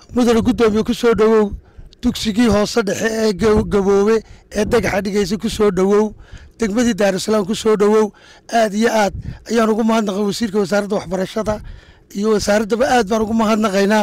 mudane guddoomiye ku soo dhowow dugsigii hoose dhexe ee gaboobe ee dagaxa dhigaysa ku soo dhowow degmadii daarusalaam ku soo dhowow aad iyo aad ayaan ugu mahadnaqay wasiirka wasaaradda waxbarashada iyo wasaaraddaba aad baan ugu mahadnaqaynaa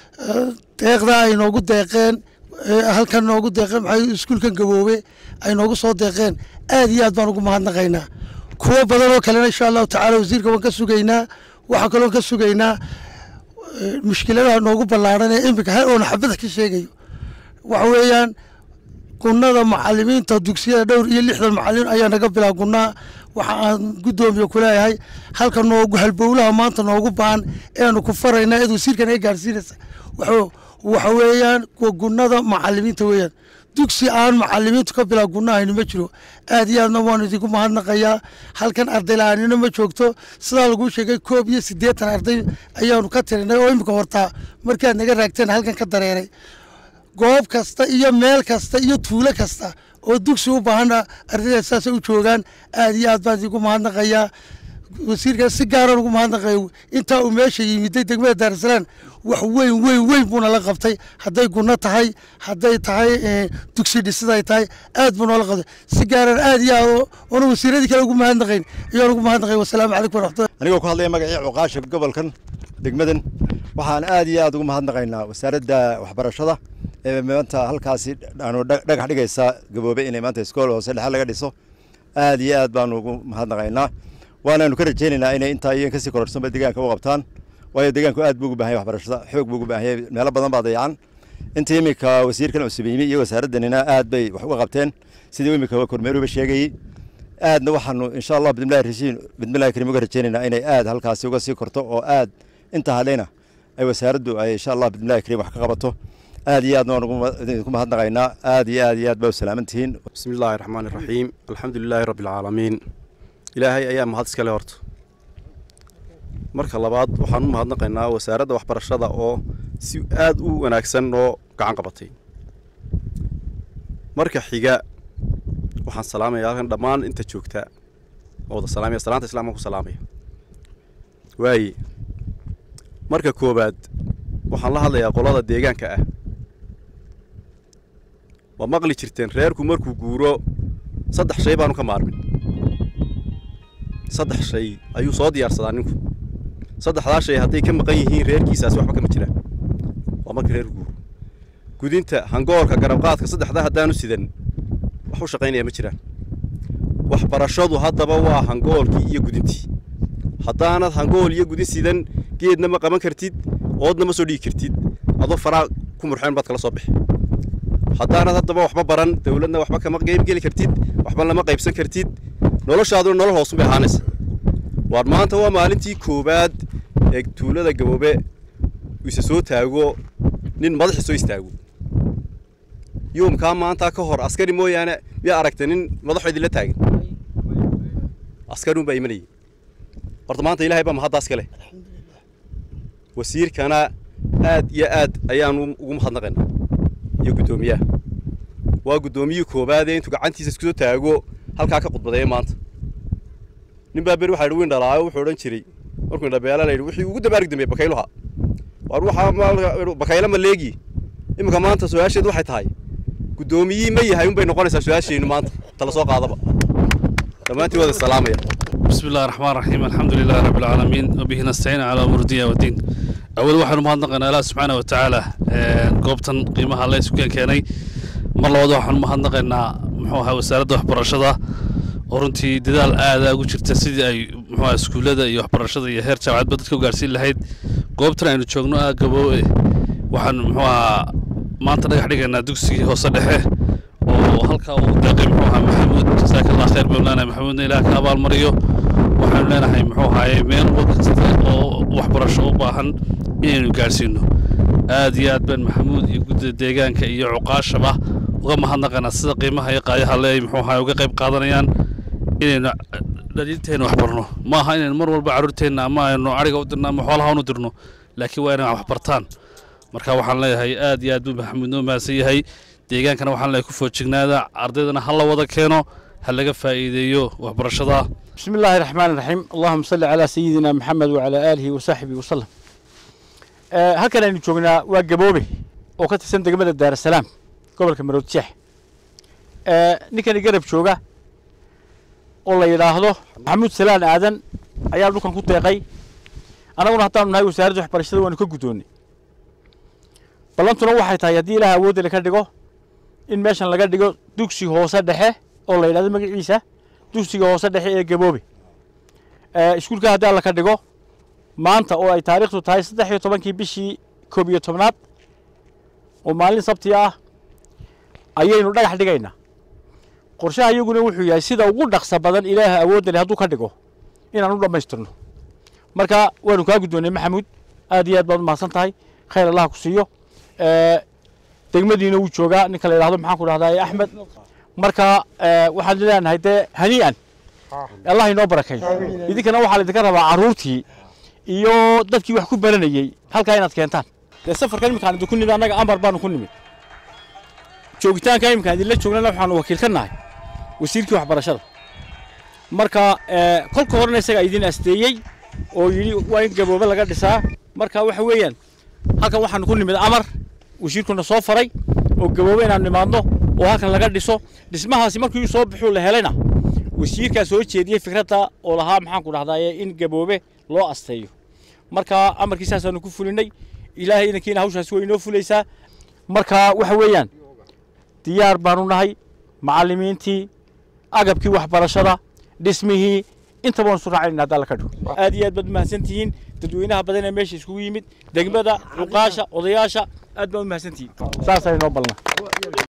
deeqdaa ay noogu deeqeen halkan noogu deeqeen maxay iskuulkan gaboobe ay noogu soo deeqeen aad iyo aad baan ugu mahadnaqaynaa kuwo badan oo kalena insha allahu tacaala wasiirka waan ka sugaynaa waxaa kaloo ka sugaynaa mushkiladaha noogu ballaaran ee iminka hal oona xabada ka sheegayo waxa weeyaan gunnada macalimiinta dugsiyada dhowr iyo lixdan macalimiin ayaa naga bilaa gunnaa waxa aan guddoomiye ku leeyahay halka noogu halbowlaha maanta noogu baan eanu ku farayna eed wasiirkan ay gaarsiinaysa waxa weeyaan gunnada macalimiinta weeyaan dugsi aan macalimiintu ka bilaa gunnahayni ma jiro aad iyo aadna waanu idinku mahadnaqayaa halkan arday la-aanina ma joogto sidaa laguu sheegay koob iyo siddeetan arday ayaanu ka tirinay oo imika hortaa markaad naga raagteen halkan ka dareeray goob kasta iyo meel kasta iyo tuulo kasta oo dugsi u baahana ardayda saasay u joogaan aad iyo aad baan idinku mahadnaqayaa wasiirka si gaaraan ugu mahadnaqaya intaa uu meesha yimiday degmada daarusalaam wax weyn weyn weyn buuna la qabtay hadday gunno tahay hadday tahay dugsi dhisiday tahay aad buu noola qabtay si gaaraan aad iyo aad oona wasiiradii kale ugu mahadnaqayn ayaan ugu mahadnaqay wasalaamu calaykum waraxmatullahi anigoo ku hadlaya magacii cuqaasha gobolkan degmadan waxaan aad iyo aad ugu mahadnaqaynaa wasaaradda waxbarashada ee maanta halkaasi aanu dhagax dhigaysa gaboobe inay maanta iskool hoose dhexe laga dhiso aad iyo aad baanu ugu mahadnaqaynaa waanaanu ka rajaynaynaa inay intaa iyo kasii kororsanba deegaanka u qabtaan waayo deegaanku aad buu ugu bahan yahay waxbarashada xoog buu ugu baahan yahay meelo badan baa dayacan intii iminka wasiirkan cusub yimi iyo wasaaraddanina aad bay wax uga qabteen sidii iminka kormeeruba sheegayey aadna waxaanu insha allah bidmillahi rashiin bidmillahi kariim uga rajaynaynaa inay aad halkaasi uga sii korto oo aad inta hadhayna ay wasaaraddu ay insha allah bidmillahi kariim wax ka qabato aad iyo aadna waan idinku mahadnaqaynaa aad iyo aad iyo aad baa u salaaman tihiin bismi illaahi raxmaani raxiim alxamdu lilaahi rabbi alcaalamiin ilaahay ayaa mahad iskale horta marka labaad waxaan u mahadnaqaynaa wasaaradda waxbarashada oo si aad u wanaagsan oo gacan qabatay marka xiga waxaan salaamaya halkan dhammaan inta joogta oo wada salaamaya salaanta islaamka ku salaamaya waaye marka koowaad waxaan la hadlayaa qolada deegaanka ah waa maqli jirteen reerku markuu guuro saddex shay baanu ka maarmin saddex shay ayuu soo diyaarsadaa ninku saddexdaa shay hadday ka maqan yihiin reerkiisaasi waxba kama jiraan waa marka reer guuro gudinta hangoolka garabqaadka saddexdaa haddaanu sidan wax u shaqaynaya ma jiraan waxbarashadu haddaba waa hangoolkii iyo gudintii haddaanad hangool iyo gudin sidan geedna ma qaban kartid oodna ma soo dhigi kartid adoo faraa ku murxeen baad kala soo bixi haddaanad haddaba waxba baran dowladna waxba kama qeybgeli kartid waxba lama qaybsan kartid noloshaaduna nolol hoosun bay ahaanaysa waar maanta waa maalintii koowaad ee tuulada gaboobe isa soo taago nin madaxi soo istaago yoomkaa maanta ka hor askari mooyaane miyaa aragta nin madaxo idinla taagan askariun baa imanayay horta maanta ilaahay baa mahaddaas kale wasiirkana aad iyo aad ayaan ugu mahadnaqaynaa iyo guddoomiyaha waa guddoomiyihii koowaadee intuu gacantiisa isku soo taago halkaa ka khudbadeeya maanta nin baa beri waxa yidhi wiin dhalaayo wuxuu odhan jiray markuu indhabeela la yidhi wixii ugu dabaarig dambeeyey bakayluha waar waxaa bakayla ma leegi iminka maanta su-aasheedu waxay tahay guddoomiyihii ma yahay unbay noqonaysaa su-aasheennu maanta tala soo qaadaba dhammaantiin wada salaamaya بسم الله الرحمن الرحيم الحمد لله رب العالمين وبه نستعين على أمور الدنيا والدين أول واحد مهندقنا الله سبحانه وتعالى قوبتن قيمها الله سبحانه كيني mar labaad waxaan mahadnaqaynaa muxuu ahaa wasaaradda waxbarashada oo runtii dadaal aada ugu jirta sidii ay muxuu ahaa iskuullada iyo waxbarashada iyo heer jaamacadba dadka u gaarsiin lahayd goobtan aynu joogno ah gaboowe waxaan muxuu ahaa maanta dhagax dhigaynaa dugsigii hoose dhexe oo halkaa uu deeqay muxuu ahaa maxamuud jasaaka allah khayr baynu leenahay maxamuudna ilaah ka abaalmariyo waxaanu leenahay muxuu ahaaye meel waqti oo waxbarasho u baahan inaynu gaarsiino aad iyo aad baan maxamuud iyo guddida deegaanka iyo cuqaashaba uga mahadnaqaynaa sida qiimaha iyo qaayaha le ay muxuu ahaa uga qayb qaadanayaan inaynu dhaliinteenna wax barno ma aha inaynu mar walba carruurteenna ama aynu ariga u dirno ama xoolaha unu dirno laakiin waa inay wax bartaan marka waxaan leeyahay aad iyo aad buu maxamuud noo mahadsan yahay deegaankana waxaan leeyahay ku foojignaada ardaydana ha la wada keeno ha laga faa'iideeyo waxbarashada بسم الله الرحمن الرحيم اللهم صل على سيدنا محمد وعلى آله وصحبه وسلم halkan aynu joognaa waa gaboobe oo ka tirsan degmada daarasalaam gobolka maroodjeex ninkani garab jooga oo la yidhaahdo maxamuud salaan aadan ayaa dhulkan ku deeqay annaguna haddaanu nahay wasaaradda waxbarashada waanu ka guddoonnay ballantuna waxay tahay haddii ilaah awoodda ka dhigo in meeshan laga dhigo dugsi hoose dhexe oo la yidhahdo magaciisa dugsiga hoose dhexe ee gaboobe iskuulka haddii alla ka dhigo maanta oo ay taariikhdu tahay saddex iyo tobankii bishii koob iyo tobnaad oo maalin sabti ah ayaynu dhagax dhigaynaa qorshaha iyaguna wuxuu yahay sida ugu dhaqsa badan ilaaha awoodda leh hadduu ka dhigo inaan u dhammaystirno marka waanu kaa guddoonnay maxamuud aad iyo aad baad umahadsan tahay khayr allah ku siiyo degmadiina wuu joogaa ninka la yidhahdo maxaan ku dhahdaa axmed marka waxaan leenahay dee hanii'an allah inoo barakeeyo idinkana waxaa laydinka rabaa carruurtii iyo dadkii wax ku baranayey halkaa inaad keentaan dee safarkan iminkaan idinku nimid annaga amar baanu ku nimid joogitaanka iminkaan idinla joognana waxaanu wakiil ka nahay wasiirkii waxbarashada marka kolka horena isagaa idin asteeyey oo yidhi waa in gaboobe laga dhisaa marka waxa weeyaan halkan waxaanu ku nimid amar wasiirkuna soo faray oo gaboobe inaanu nimaadno oo halkan laga dhiso dhismahaasi markii soo bixuu la helayna wasiirkaa soo jeediyey fikradda oo lahaa maxaan ku dhahdaye in gaboobe loo asteeyo marka amarkii saasaanu ku fulinay ilaahay idankiina hawshaasi way inoo fulaysaa marka waxa weeyaan diyaar baanu nahay macallimiintii agabkii waxbarashada dhismihii intaba waan isu raacayna haddaa la ka dhigo aad iyo aad baad umahadsantihiin dadweynaha badan ee meesha iskugu yimid degmada cuqaasha odayaasha aad baad umahadsantihiin saasay noo balna